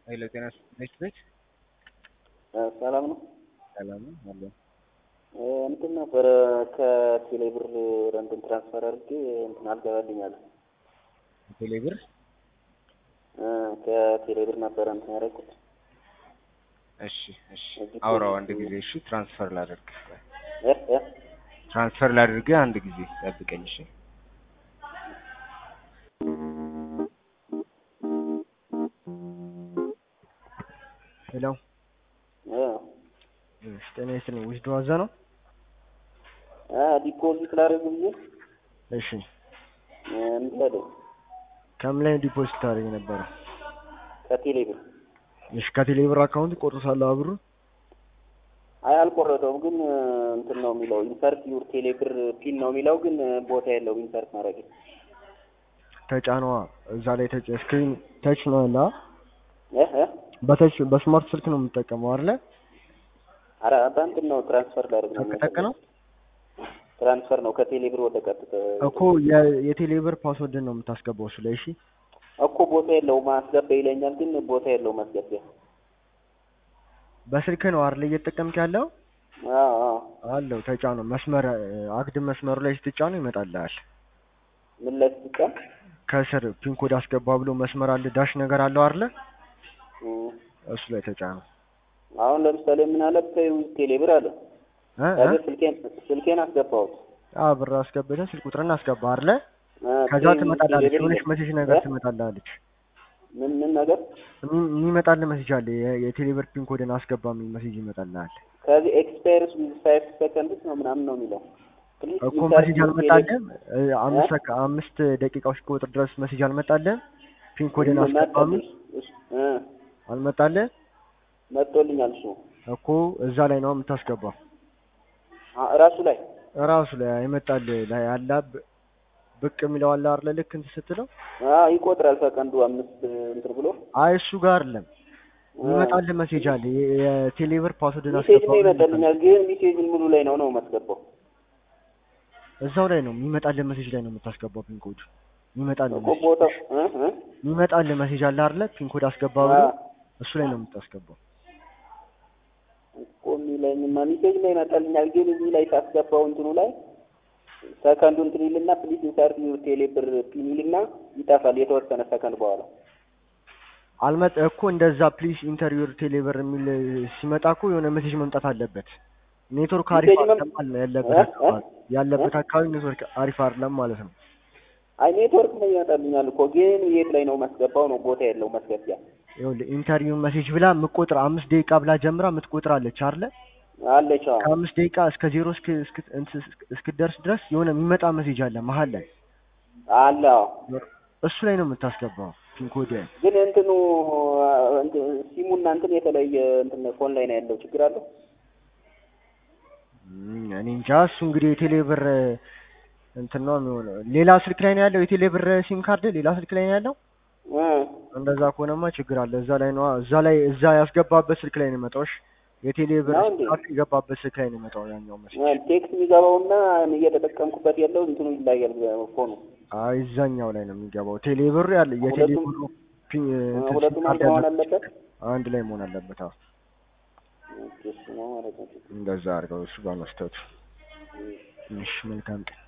ኃይለ ጤና ነች ቤት ሰላም ነው። ሰላም ነው አለ እንትን ነበረ ከቴሌ ብር ወደ እንትን ትራንስፈር አድርጌ እንትን አልገባልኝ አለ። ቴሌ ብር ከቴሌ ብር ነበረ እንትን ያደረኩት። እሺ እሺ አውራው አንድ ጊዜ እሺ ትራንስፈር ላድርግ እ እ ትራንስፈር ላድርግ አንድ ጊዜ ጠብቀኝ እሺ ሄሎ እ እሺ ጤና ይስጥልኝ ውስጥ ዋዛ ነው አ ዲፖዚት ላደርግ ብዬ እሺ እንትን አለኝ ከምን ላይ ዲፖዚት ታደርግ ነበረ ከቴሌ ብር። እሺ ከቴሌ ብር አካውንት ቆርጦታል ብሩ አይ አልቆረጠውም፣ ግን እንትን ነው የሚለው ኢንሰርት ዩር ቴሌ ብር ፒን ነው የሚለው፣ ግን ቦታ የለውም ኢንሰርት ማድረግ ተጫኗ እዛ ላይ ተጭ ስክሪን ተች ነው ያለ እ እ በተች በስማርት ስልክ ነው የምጠቀመው አይደለ ኧረ በእንትን ነው ትራንስፈር ላደርግ ነው ተጠቅ ነው ትራንስፈር ነው ከቴሌ ብር ወደ ቀጥታ እኮ የ- የቴሌ ብር ፓስወርድን ነው የምታስገባው እሱ ላይ እሺ እኮ ቦታ የለውም አስገባ ይለኛል፣ ግን ቦታ የለውም ማስገቢያ። በስልክ ነው አይደል እየተጠቀምክ ያለው አዎ አዎ አለው ተጫኑ መስመር አግድም መስመሩ ላይ ስትጫኑ ይመጣልሃል ምን ላይ ስትጫን ከስር ፒን ኮድ አስገባ ብሎ መስመር አለ ዳሽ ነገር አለው አይደለ እ እሱ ላይ ተጫኑ አሁን ለምሳሌ ምን አለ ቴሌ ብር አለ እ እ ከዚህ ስልኬን ስልኬን አስገባሁት አ ብር አስገብተህ ስልክ ቁጥርን አስገባ አይደለ እ ከዛ ቴሌ- ትመጣላለች ቴሌ ብር የሆነች ይላል። መሴጅ ነገር እ? ትመጣላለች ምን ምን ነገር የሚ- የሚመጣልህ መሴጅ አለ የ- የቴሌ ብር ፒን ኮድን አስገባ የሚል መሴጅ ይመጣልሃል ከዚህ ኤክስፓየርስ ዊዝ ፋይቭ ሰከንድስ ነው ምናምን ነው የሚለው Please እኮ insert መሴጅ your አልመጣልህም እ፣ አምስት እ? ሰከ- አምስት ደቂቃዎች ከወጥር ድረስ መሴጅ አልመጣልህም ፒን ኮድን ቴሌ- አስገባ የሚል እሱ- እ አልመጣልህ መጥቶልኛል እሱ እኮ እዛ ላይ ነው የምታስገባው አ- እራሱ ላይ እራሱ ላይ ይመጣል ላይ አላ ብ- ብቅ የሚለው አለ አይደለ ልክ እንትን ስትለው አ ይቆጥራል ሰከንዱ አምስት እንትን ብሎ አይ እሱ ጋር አይደለም ይመጣል መሴጅ አለ የ- የቴሌብር ፓስወርድን ሚሴጅ አስገባ ነው ብሎ ይመጣልኛል፣ ግን ሚሴጅ ሙሉ ላይ ነው ነው የማስገባው እዛው ላይ ነው የሚመጣል መሴጅ ላይ ነው የምታስገባው ፒን ኮድ ይመጣል እኮ ቦታው እ እ ይመጣል መሴጅ አለ አይደለ ፒን ኮድ አስገባ ብሎ አ እሱ ላይ ነው የምታስገባው እኮ የሚለኝማ ሚሴጅ ላይ ይመጣልኛል፣ ግን እዚህ ላይ ሳስገባው እንትኑ ላይ ሰከንዱ እንትን ይልና ፕሊዝ ኢንሰርት ዩር ቴሌ ብር ፒን ይልና ይጠፋል የተወሰነ ሰከንድ በኋላ አልመጣ እኮ እንደዛ ፕሊስ ኢንተርቪው ቴሌብር የሚል ሲመጣ እኮ የሆነ ሜሴጅ መምጣት አለበት። ኔትወርክ አሪፍ ሜሴጅ መም- አይደለም አለ ያለበት እ? አካባቢ ያለበት አካባቢ ኔትወርክ አሪፍ አይደለም ማለት ነው። አይ ኔትወርክ ላይ ይመጣልኛል እኮ ግን የት ላይ ነው ማስገባው ነው ቦታ የለው ማስገቢያ ይኸውልህ ኢንተርቪው ሜሴጅ ብላ የምትቆጥር አምስት ደቂቃ ብላ ጀምራ የምትቆጥር አለች አይደለ? አለች አዎ ከአምስት ደቂቃ እስከ ዜሮ እስክ እስክ- እንትን እስክትደርስ ድረስ የሆነ የሚመጣ ሜሴጅ አለ መሀል ላይ አለ አዎ እሱ ላይ ነው የምታስገባው ፒን ኮድ ግን እንትኑ እንትን ሲሙና እንትን የተለየ እንትን ፎን ላይ ነው ያለው ችግር አለው እም፣ እኔ እንጃ እሱ እንግዲህ የቴሌብር እንትን ነው የሚሆነው። ሌላ ስልክ ላይ ነው ያለው የቴሌብር ሲም ካርድ ሌላ ስልክ ላይ ነው ያለው። እ እንደዛ ከሆነማ ችግር አለ። እዛ ላይ ነው እዛ ላይ እዛ ያስገባበት ስልክ ላይ ነው የመጣው። እሺ የቴሌብር ነው ሲም እንዴ? ካርድ የገባበት ስልክ ላይ ነው የመጣው ያኛው መሰለኝ። እ ቴክስት የሚገባውና እየተጠቀምኩበት ያለው እንትኑ ይለያል ፎኑ አይ እዛኛው ላይ ነው የሚገባው። ቴሌብር ያለ የቴሌብሩ ፒ- እንትን ሲም ሁለቱም ካርድ አንድ መሆን ያለበት አለበት አንድ ላይ መሆን አለበት። አዎ ኦኬ እሱ ነው ማለት ነው እንደዛ አድርገው እሱ ጋር መስጠቱ። እሺ መልካም ቀን